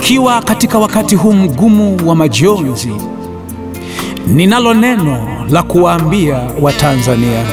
Tukiwa katika wakati huu mgumu wa majonzi, ninalo neno la kuwaambia Watanzania: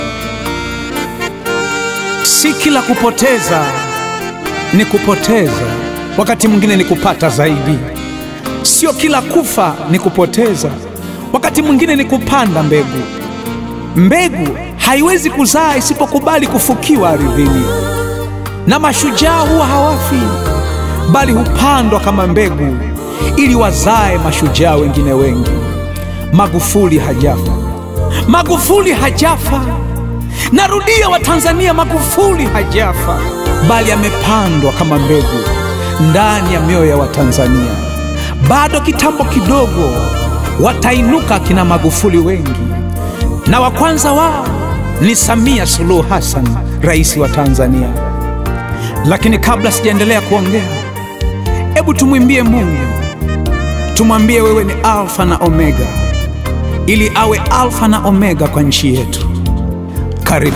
si kila kupoteza ni kupoteza, wakati mwingine ni kupata zaidi. Sio kila kufa ni kupoteza, wakati mwingine ni kupanda mbegu. Mbegu haiwezi kuzaa isipokubali kufukiwa ardhini, na mashujaa huwa hawafi, bali hupandwa kama mbegu ili wazae mashujaa wengine wengi. Magufuli hajafa, Magufuli hajafa. Narudia Watanzania, Magufuli hajafa, bali amepandwa kama mbegu ndani ya mioyo ya Watanzania. Bado kitambo kidogo watainuka kina Magufuli wengi, na wa kwanza wao ni Samia Suluhu Hassan, rais wa Tanzania. Lakini kabla sijaendelea kuongea, hebu tumwimbie Mungu, tumwambie wewe ni Alfa na Omega, ili awe Alfa na Omega kwa nchi yetu. Karibu.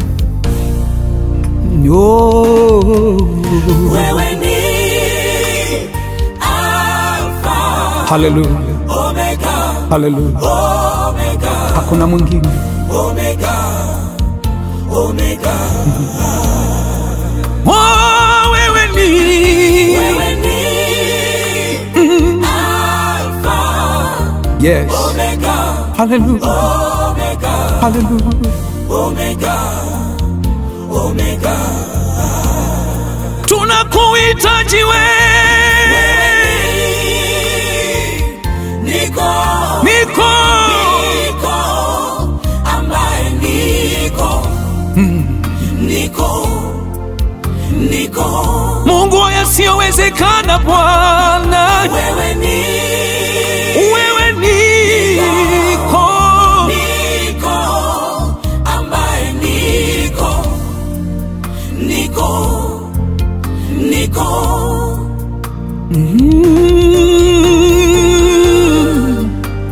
Oh, Wewe ni Alfa, haleluya, Omega, haleluya, Omega, hakuna mwingine. Omega, Omega. Oh, wewe ni Wewe ni Alfa, yes, Omega, haleluya, Omega, haleluya. Omega, Omega. Tunakuhitaji wewe, Niko, niko niko, ambaye niko, niko, niko. Mungu wa yasiyowezekana. Bwana Wewe ni wewe niko niko, ambaye niko, niko, niko. Mm.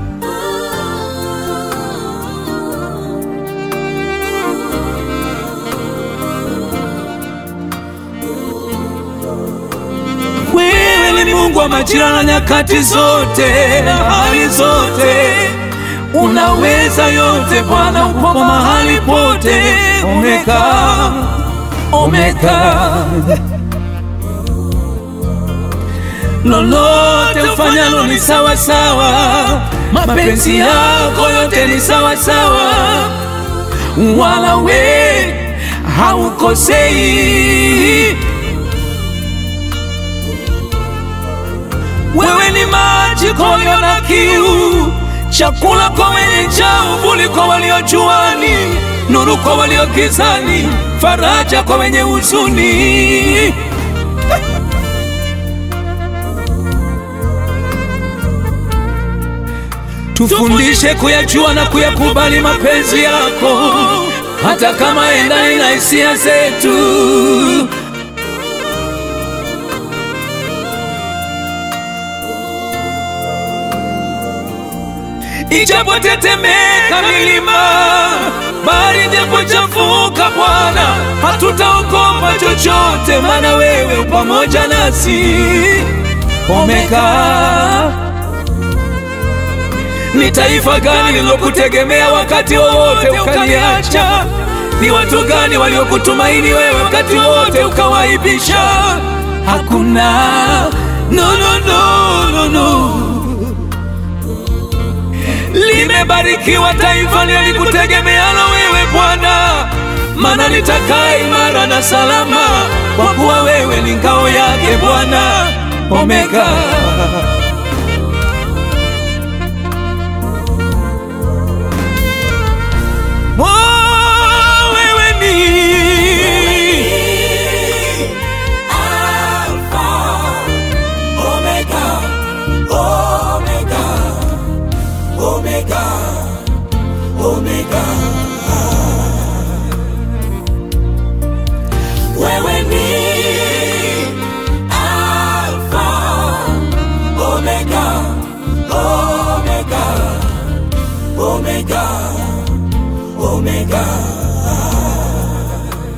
Wewe ni Mungu wa majira na nyakati zote na hali zote, unaweza yote Bwana, upo mahali pote. Omega, Omega, lolote ufanyalo ni sawa sawa, mapenzi yako yote ni sawa sawa, wala we haukosei. Wewe ni maji kwa walio na kiu, chakula kwa wenye njaa, uvuli kwa walio juani, nuru kwa walio gizani, faraja kwa wenye huzuni. Tufundishe kuyajua na kuyakubali mapenzi yako, hata kama endani na hisia zetu. Ijapotetemeka milima, bahari ijapochafuka, Bwana, hatutaogopa chochote, maana wewe u pamoja nasi. Omega, ni taifa gani lilokutegemea wakati wowote ukaliacha? Ni watu gani waliokutumaini wewe wakati wote ukawaibisha? Hakuna. No, no, no, no, no. Limebarikiwa taifa lilikutegemeana wewe Bwana, maana litakaa imara na salama, kwa kuwa wewe ni ngao yake Bwana. Omega. Oh, wewe ni Alpha, Omega, Omega, Omega, Omega. Wewe ni Alpha, Omega, Omega, Omega, Omega.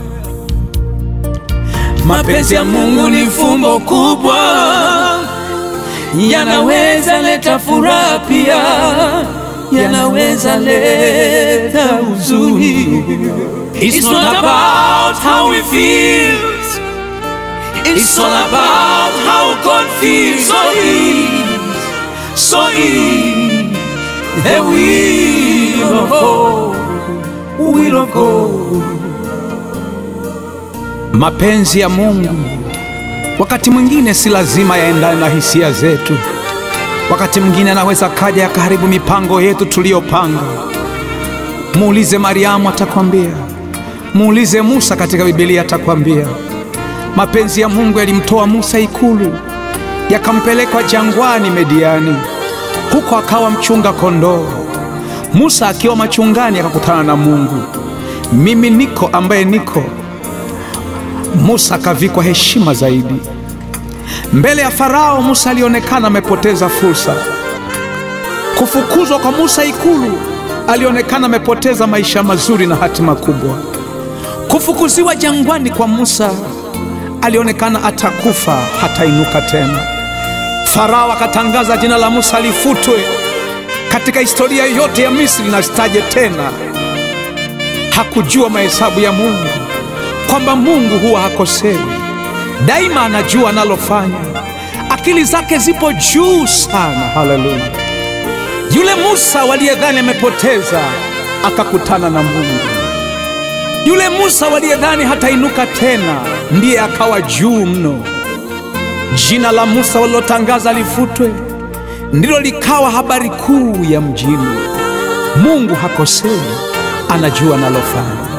Mapenzi ya Mungu ni fumbo kubwa, yanaweza leta furaha pia, yanaweza leta huzuni. It's not about how we feel, it's all about how God feels. So is, so is the will of God, will of God. Mapenzi ya Mungu wakati mwingine si lazima yaendane na hisia zetu. Wakati mwingine anaweza kaja yakaharibu mipango yetu tuliyopanga. Muulize Mariamu, atakwambia. Muulize Musa katika Biblia, atakwambia. Mapenzi ya Mungu yalimtoa Musa ikulu, yakampeleka jangwani Mediani, huko akawa mchunga kondoo. Musa akiwa machungani akakutana na Mungu. Mimi niko ambaye niko Musa akavikwa heshima zaidi mbele ya Farao. Musa alionekana amepoteza fursa. Kufukuzwa kwa Musa ikulu, alionekana amepoteza maisha mazuri na hatima kubwa. Kufukuziwa jangwani kwa Musa, alionekana atakufa, hatainuka tena. Farao akatangaza jina la Musa lifutwe katika historia yote ya Misri na sitaje tena. Hakujua mahesabu ya Mungu kwamba Mungu huwa hakosei, daima anajua analofanya. Akili zake zipo juu sana. Haleluya! Yule Musa waliyedhani amepoteza akakutana na Mungu. Yule Musa waliyedhani hatainuka tena ndiye akawa juu mno. Jina la Musa walilotangaza lifutwe ndilo likawa habari kuu ya mjini. Mungu hakosei, anajua analofanya.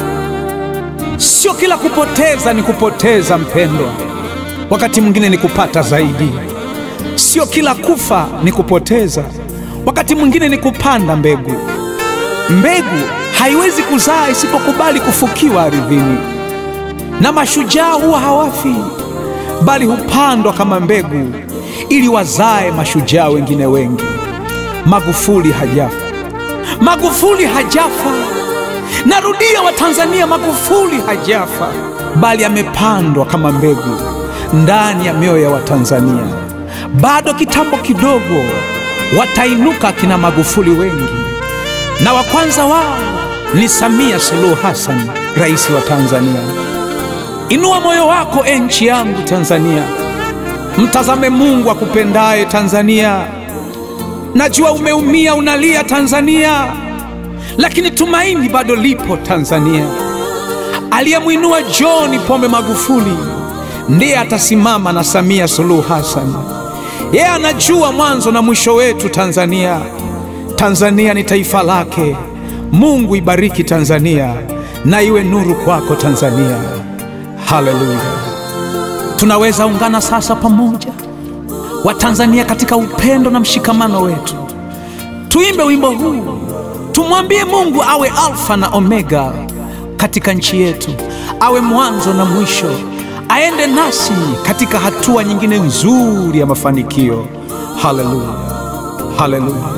Sio kila kupoteza ni kupoteza, mpendwa. Wakati mwingine ni kupata zaidi. Sio kila kufa ni kupoteza, wakati mwingine ni kupanda mbegu. Mbegu haiwezi kuzaa isipokubali kufukiwa ardhini, na mashujaa huwa hawafi, bali hupandwa kama mbegu ili wazae mashujaa wengine wengi. Magufuli hajafa, Magufuli hajafa. Narudia Watanzania, Magufuli hajafa, bali amepandwa kama mbegu ndani ya mioyo ya Watanzania. Bado kitambo kidogo watainuka kina Magufuli wengi, na wa kwanza wao ni Samia Suluhu Hassan, rais wa Tanzania. Inua moyo wako, e nchi yangu Tanzania, mtazame Mungu akupendaye Tanzania. Najua umeumia, unalia Tanzania, lakini tumaini bado lipo Tanzania. Aliyemwinua John Pombe Magufuli ndiye atasimama na Samia Suluhu Hassan. Yeye anajua mwanzo na mwisho wetu Tanzania. Tanzania ni taifa lake. Mungu ibariki Tanzania na iwe nuru kwako Tanzania. Haleluya! Tunaweza ungana sasa pamoja Watanzania katika upendo na mshikamano wetu, tuimbe wimbo huu, tumwambie Mungu awe Alfa na Omega katika nchi yetu, awe mwanzo na mwisho, aende nasi katika hatua nyingine nzuri ya mafanikio. Haleluya, haleluya.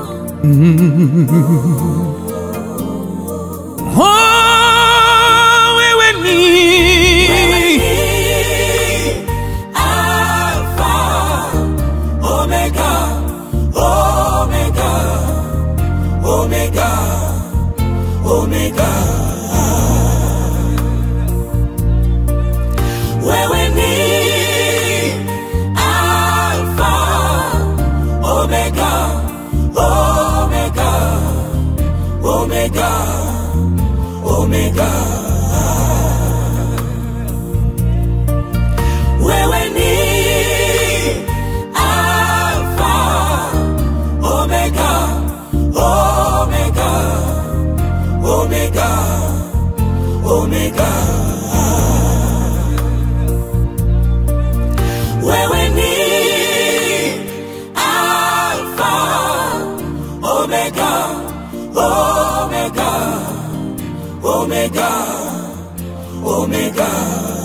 Oh, wewe ni Alpha, Omega, Omega, Omega, Omega. Wewe ni Alpha, Omega, Omega, Omega, Omega. Wewe ni Alpha, Omega, Omega, Omega, Omega. Wewe ni Alpha, Omega, Omega, Omega, Omega.